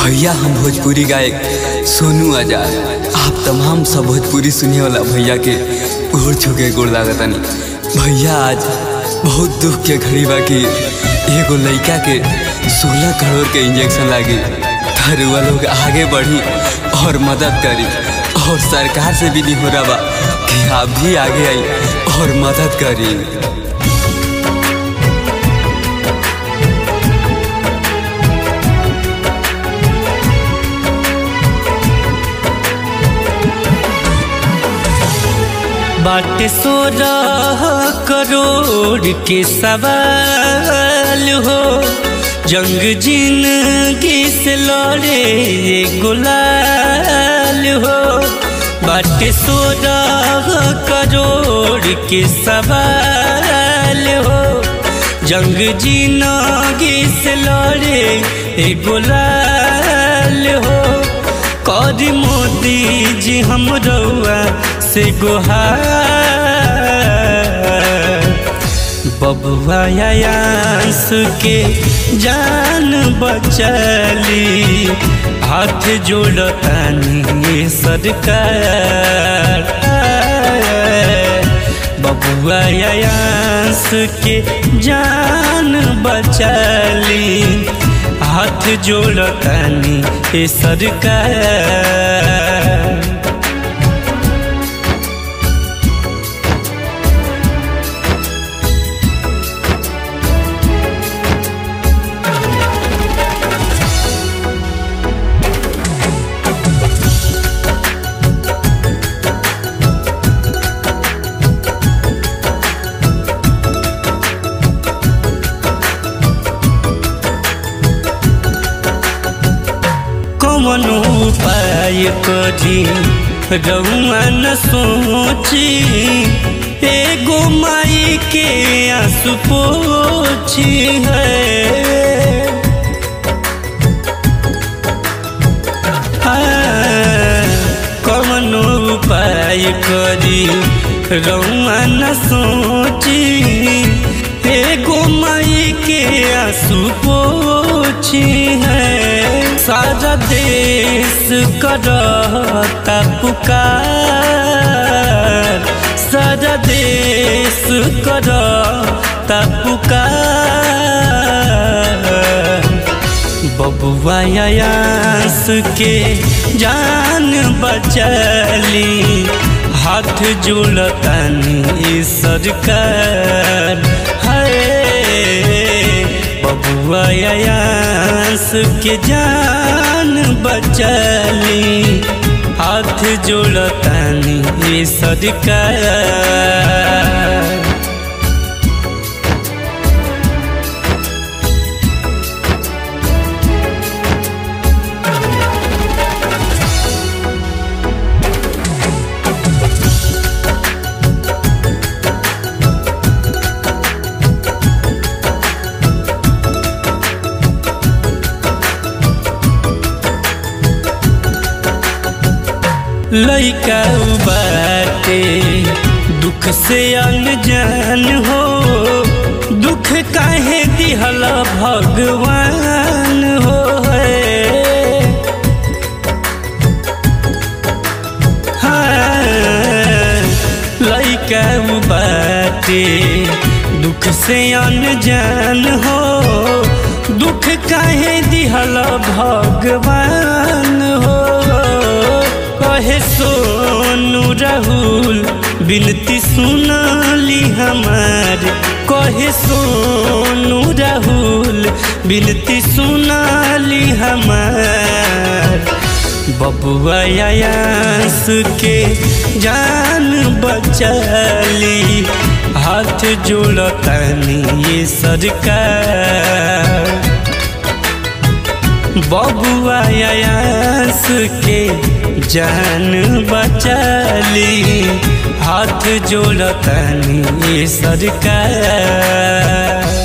भैया हम भोजपुरी गायक सोनू आजाद आप तमाम सब भोजपुरी सुने वाला भैया के गोड़ छुके गोड़ लागतनी भैया आज बहुत दुख के घड़ी बा कि एगो लड़का के सोलह करोड़ के इंजेक्शन लागी धरुआ लोग आगे बढ़ी और मदद करी और सरकार से भी नहीं हो रहा बा कि आप भी आगे आई और मदद करी बाटे सोलह करोड़ के सवाल हो जंग जिंदगी से लड़े ये गुलाल हो बाटे सोलह करोड़ के सवाल हो जंग जिंदगी से लड़े ये गुलाल हो कर मोदी जी हम रउआ से गुहार बबुआ आयांस के जान बचली हाथ जोड़तानी सरकार बबुआ आयांस के जान बचली हाथ जोड़तानी ए सरकार कौन उपाय करी रउआ न सोची एगो माई के आंसू पोछी है कौन उपाय करी रउआ न सोची एगो माई के आंसू पोछी है सारा देश करता पुकार सारा देश करता पुकार बबुआ आयांस के जान बचली हाथ जोड़तानी सरकार है बबुआ आयांस के जान बचली हाथ जोड़तानी सरकार लैका बाटे दुख से अनजान हो दुख काहे दिहल भगवान हो है हाँ, लैका बाटे दुख से अनजान हो दुख काहे दिहल भगवान हो कहे सोनू राहुल बिनती सुनाली हमार कहे सोनू राहुल बिनती सुनाली हमार बबुआ आयांस के जान बचली हाथ जोड़तानी ये सरकार बबुआ आयांस के जान बचली हाथ जोड़तानी सरकार